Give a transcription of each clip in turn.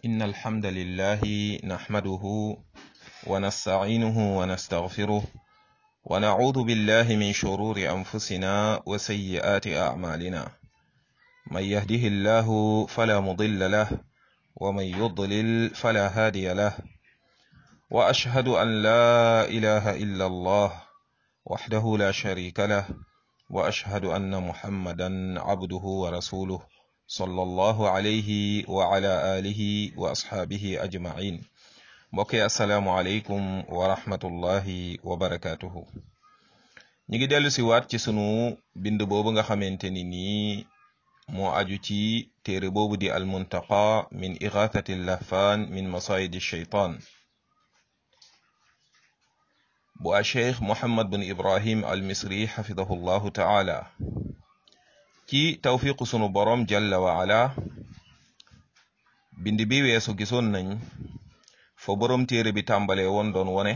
إن الحمد لله نحمده ونستعينه ونستغفره ونعوذ بالله من شرور أنفسنا وسيئات أعمالنا من يهده الله فلا مضل له ومن يضلل فلا هادي له وأشهد أن لا إله إلا الله وحده لا شريك له وأشهد أن محمدا عبده ورسوله صلى الله عليه وعلى آله وأصحابه أجمعين mbokki asalaamualeykum wa rahmatullahi wa barakatuhu ñu ngi dellu si waat ci sunu bind boobu nga xamante ni nii moo aju ci téere boobu di almuntaqa min igathati lahfan min masayidi shaytan bu a cheikh mohammad bin ibrahim al misri xafidahu llahu taala ci tawfiqu sunu borom jalla wa ala bind bi weesu gisoon nañ fa borom téere bi tàmbalee woon doon wone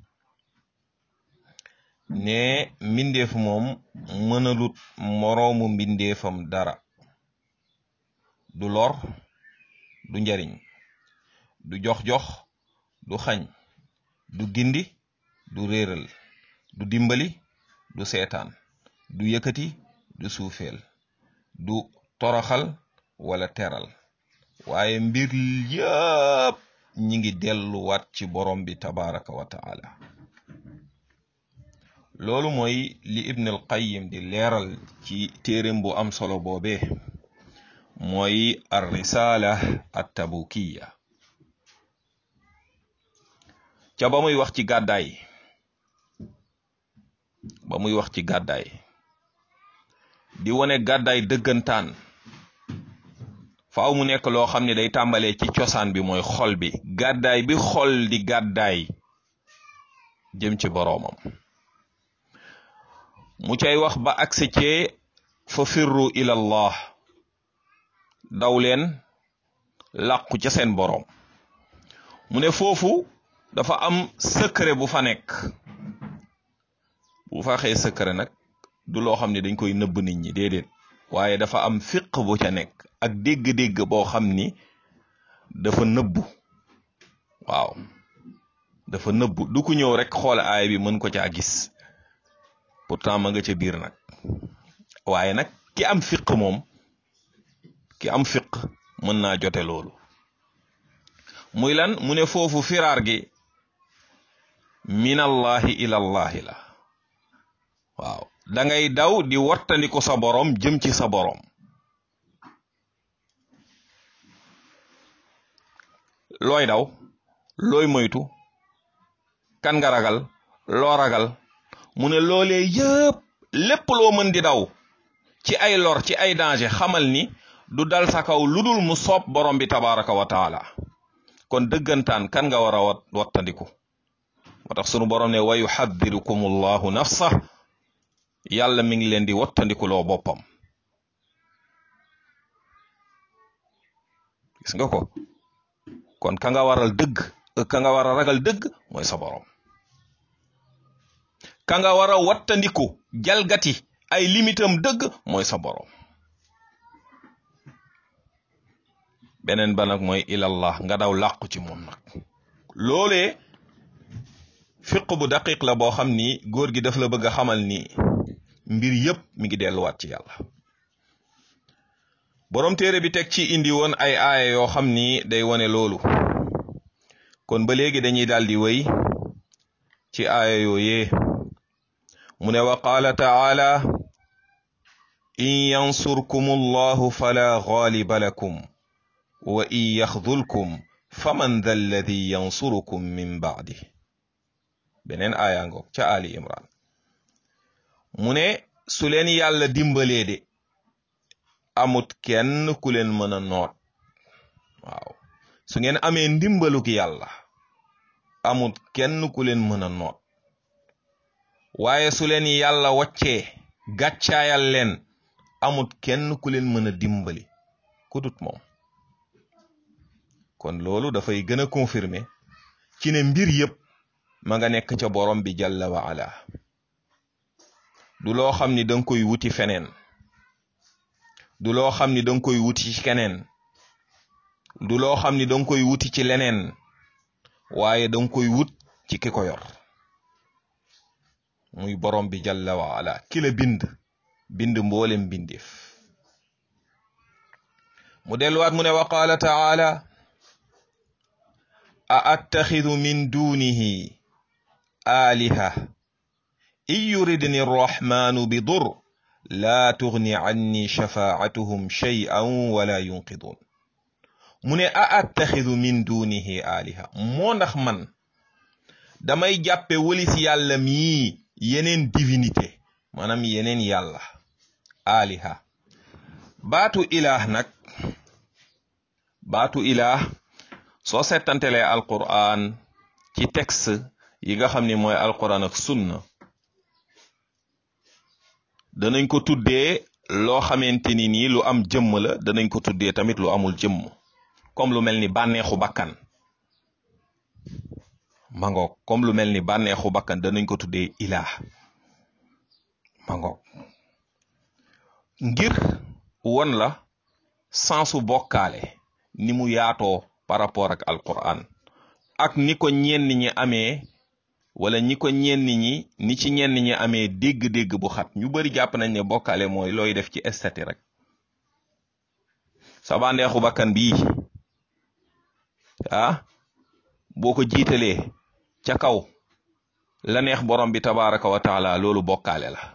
ne mbindeef moom mënalut moroomu mbindeefam dara du lor du njariñ du jox-jox du xañ du gindi du réeral du dimbali du seetaan du yëkkati du suufeel du toroxal wala teral waaye mbir yëpp ñi ngi delluwaat ci borom bi tabaraka wa taala loolu mooy li ibn al qayyim di leeral ci téeréem bu am solo boobee mooy ar risala at tabukiya ca ba muy wax ci gàddaay ba muy wax ci gàddaay di wone gàddaay dëggantaan faaw mu nekk loo xam ne day tàmbalee ci cosaan bi mooy xol bi gàddaay bi xol di gàddaay jëm ci boroomam mu cay wax ba agsi ci fa firru ilallah daw leen làqu ca seen boroom mu ne foofu dafa am secret bu fa nekk bu fa xee secret nag du loo xam ne dañ koy nëbb nit ñi déedéet waaye dafa am fiq bu ca nekk ak dégg-dégg boo xam ni dafa nëbbu waaw dafa nëbbu du ku ñëw rek xool aay bi mën ko caa gis pourtant ma nga ca biir nag waaye nag ki am fiq moom ki am fiq mën naa jote loolu muy lan mu ne foofu firaar gi minallahi ilallahi la waaw da ngay daw di wattandiku sa borom jëm ci sa borom looy daw looy moytu kan nga ragal loo ragal mu ne loolee yëpp lépp loo mën di daw ci ay lor ci ay danger xamal ni du dal sa kaw lu dul mu soob borom bi tabaraka wa taala kon dëggantaan kan nga war a wat wattandiku moo tax sunu borom ne wa yuxaddirukum allahu nafsa yàlla mi ngi leen di wattandiku loo boppam gis nga ko kon ka nga waral dëgg ka nga war a ragal dëgg mooy sa borom ka nga war a wattandiku jalgati ay limitam dëgg mooy sa borom beneen ba nag mooy ilallah nga daw làqu ci moom nag loolee fiq bu daqiq la boo xam ni góor gi daf la bëgg a xamal ni mbir yépp mi ngi delluwaat ci yàlla borom téere bi teg ci indi woon ay aaya yoo xam ni day wone loolu kon ba léegi dañuy daal di wéy ci aaya yooyee mu ne wa qaala taala in yansurkum allahu fala ghaliba lakum wa in yaxdulkum faman dha alladi yansurukum min baadi beneen aaya ngoog ca ali imran mu ne su leen yàlla dimbalee de amut kenn ku leen mën a noot waaw su ngeen amee ndimbaluk yàlla amut kenn ku leen mën a noot waaye su leen yàlla waccee gàccaayal leen amut kenn ku leen mën a dimbali ku dut moom kon loolu dafay gën a confirmer ci ne mbir yépp ma nga nekk ca borom bi jalla wa ala du loo xam ni danga koy wuti feneen du loo xam ni danga koy wuti ci keneen du loo xam ni danga koy wuti ci leneen waaye danga koy wut ci ki ko yor muy borom bi jalla wa ala ki la bind bind mboolem bindeef mu delluwaat mu ne wa qaala taala a attaxidu min dunihi aliha in yuridni arrahmanu bi dur laa tugni anni shafaatuhum shay'an wala yunqidun mu ne a attaxidu min dunihi aliha moo ndax man damay jàppe wëlis yàlla mii yeneen divinité maanaam yeneen yàlla aliha baatu ilaah nag baatu ilaah soo settantelee alquran ci texte yi nga xam ni mooy alquran ak sunna danañ ko tuddee loo xamante ni nii lu am jëmm la danañ ko tuddee tamit lu amul jëmm comme lu mel ni bànneexu bakkan mangoog comme lu mel ni bànneexu bakkan danañ ko tuddee ilaah mangoog ngir won la sensu bokkaale ni mu yaatoo par rapport ak alquran ak ni ko ñenn ñi amee wala ñi ko ñenn ñi ni ci ñenn ñi amee dégg-dégg bu xat ñu bari jàpp nañ ne bokkaale mooy looy def ci estati rek sa bànneexu bakkan bii ah boo ko jiitalee ca kaw la neex borom bi tabaraka wa taala loolu bokkaale la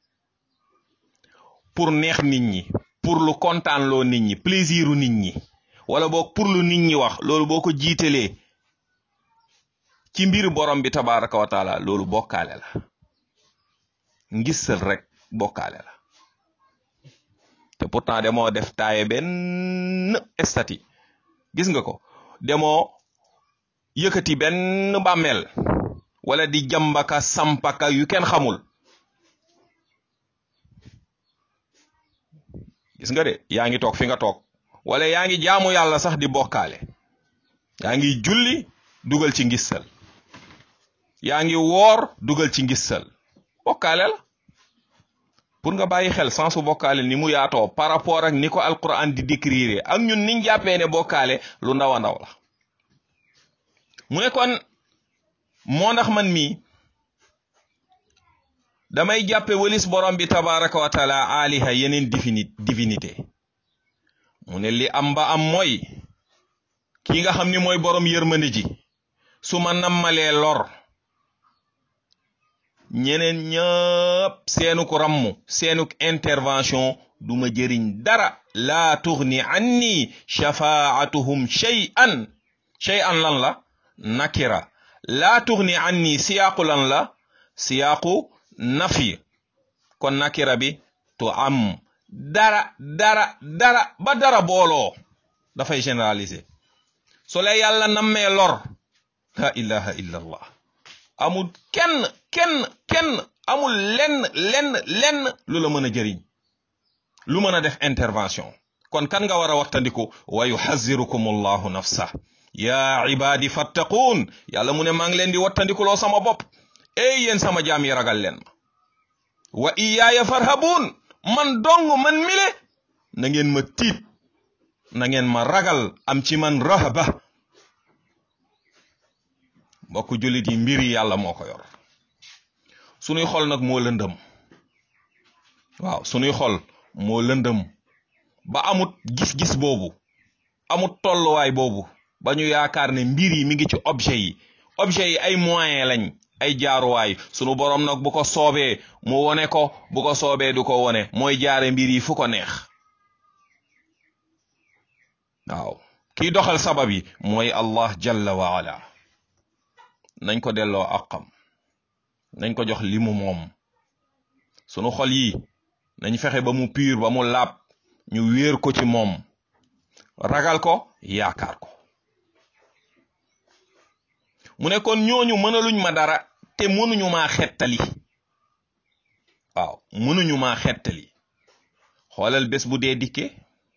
pour neex nit ñi pour lu kontaan loo nit ñi plaisiru nit ñi wala boog pour lu nit ñi wax loolu boo ko jiitalee ci mbir borom bi tabaraka wa taala loolu bokkaale la ngisal rek bokkaale la te pourtant demoo def taaye benn estati gis nga ko demoo yëkkati benn bàmmeel wala di jambaka sampaka yu kenn xamul gis nga de yaa ngi toog fi nga toog wala yaa ngi jaamu yàlla sax di bokkaale yaa ngi julli dugal ci ngissal yaa ngi woor dugal ci ngissal bokkaale la pour nga bàyyi xel sensu bokkaale ni mu yaatoo par rapport ak ni ko alquran di décrire ak ñun niñ jàppee ne bokkaale lu ndaw a ndaw la mu ne kon moo ndax man mii damay jàppe wëlis borom bi tabaraka wa taala aliha yeneen divini divinité mu ne li am ba am mooy kii nga xam ni mooy borom yërmande ji su ma nammalee lor ñeneen ñëpp seenuk rammu seenuk intervention du ma jëriñ dara laa tugni anni shafaatuhum shay'an shay'an lan la nakira laa tugni anni siyaaqu lan la siyaaqu nafi kon nakira bi tu am dara dara dara ba dara booloo dafay généraliser so la yàlla nammee lor la ilaha illa allah amul kenn kenn kenn amul lenn lenn lenn lu la mën a jëriñ lu mën a def intervention kon kan nga war a wattandiku wa yuhazirukum allahu nafsa ya ibadi fattaquun yàlla mu ne maa ngi leen di wattandikuloo sama bopp ey yéen sama jaam yi ragal leen ma wa iyaaya farhabuun man dong man mile na ngeen ma tiit na ngeen ma ragal am ci man rahaba mbokk jullit yi mbiri yàlla moo ko yor sunuy xol nag moo lëndëm waaw sunuy xol moo lëndëm ba amut gis-gis boobu amut tolluwaay boobu ba ñu yaakaar ne mbir yi mi ngi ci objet yi objet yi ay moyen lañ ay jaaruwaay sunu borom nag bu ko soobee mu wone ko bu ko soobee du ko wone mooy jaare mbir yi fu ko neex waaw kiy doxal sabab yi mooy allah jalla wa ala nañ ko delloo àqam nañ ko jox li mu moom sunu xol yi nañ fexe ba mu pur ba mu laab ñu wéer ko ci moom ragal ko yaakaar ko mu ne kon ñooñu mënaluñ ma dara te mënuñu maa xettali waaw mënuñu maa xettali xoolal bés bu dee dikke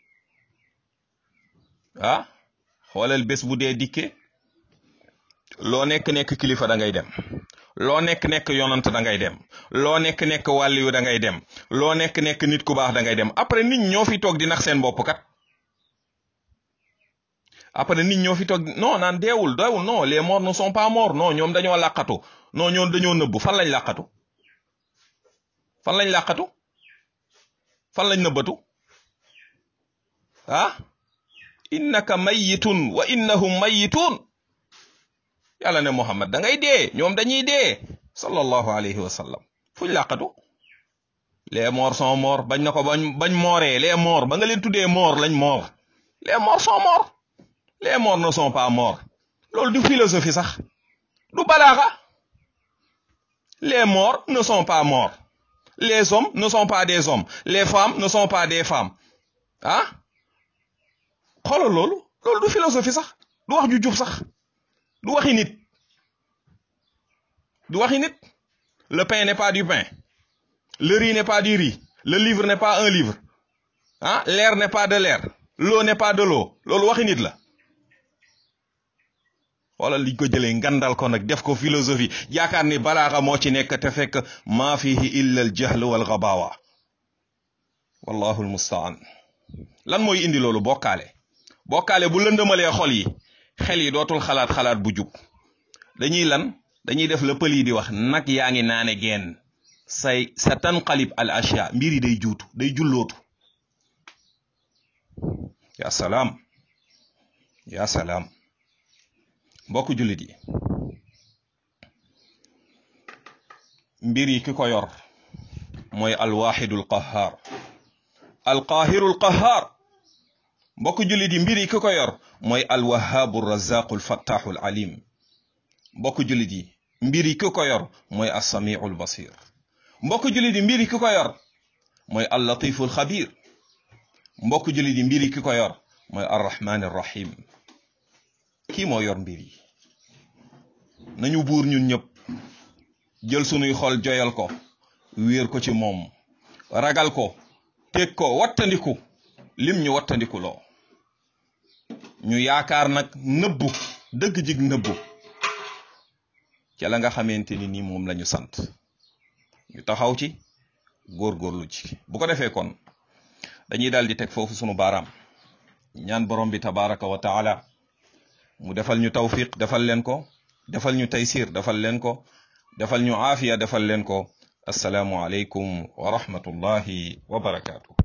ah xoolal bés bu dee dikke loo nekk nekk kilifa da ngay dem loo nekk nekk yonant da ngay dem loo nekk nekk wàlliyu da ngay dem loo nekk nekk nit ku baax da ngay dem après nit ñoo fi toog di nax seen bopp kat après nit ñoo fi toog non naan deewul deewul non les morts ne sont pas morts non ñoom dañoo làqatu non ñoom dañoo nëbbu fan lañ làqatu fan lañ làqatu fan lañ nëbbatu ah innaka mayitun wa innahum mayitun yàlla ne Muhammad da ngay dee ñoom dañuy dee sallallahu alayhi wa sallam fuñ làqatu les morts sont morts bañ na ko bañ bañ mooree les morts ba nga leen tuddee mort lañ mort les morts sont morts les morts ne sont pas morts loolu du philosophie sax du balaaxa les morts ne sont pas morts les hommes ne sont pas des hommes les femmes ne sont pas des femmes ah xoolal loolu loolu du philosophie sax du wax ju jub sax du waxi nit du waxi nit le pain n'est pas du pain le riz n'est pas du riz le livre n'est pas un livre ah l'air n'est pas de l'air l'eau n'est pas de l'eau loolu waxi nit la wala liñ ko jëlee ngandal ko nag def ko philosophie yaakaar ni balaaxa moo ci nekk te fekk maa fihi illa al jahl wal gabawa wallahu al mustaan lan mooy indi loolu bokkaale bokkaale bu lëndëmalee xol yi xel yi dootul xalaat xalaat bu jub dañuy lan dañuy def la pël yi di wax nag yaa ngi naane geen say sa tanqalib al ashya mbir yi day juutu day jullootu ya salaam ya salaam mbokk jullit yi mbir yi ki ko yor mooy alwaxidul qahaar alqaahirul qahaar mbokk jullit yi mbir yi ki ko yor mooy alwahaabu razaqul fattaxul alim mbokk jullit yi mbir yi ki ko yor mooy assamiul basir mbokk jullit yi mbir yi ki ko yor mooy allatiful xabir mbokk jullit yi mbir yi ki ko yor mooy arrahman arrahim kii moo yor mbir yi nañu buur ñun ñëpp jël sunuy xol joyal ko wéer ko ci moom ragal ko teg ko wattandiku lim ñu wattandiku loo ñu yaakaar nag nëbbu dëgg jig nëbbu ca la nga xamante ni nii moom la ñu sant ñu taxaw ci góorgóorlu ci bu ko defee kon dañuy daal di teg foofu sunu baaraam ñaan borom bi tabaraka wa taala mu defal ñu tawfiq defal leen ko defal ñu taysir defal leen ko defal ñu aafiya defal leen ko assalaamu aleykum wa rahmatullahi wa barakaatu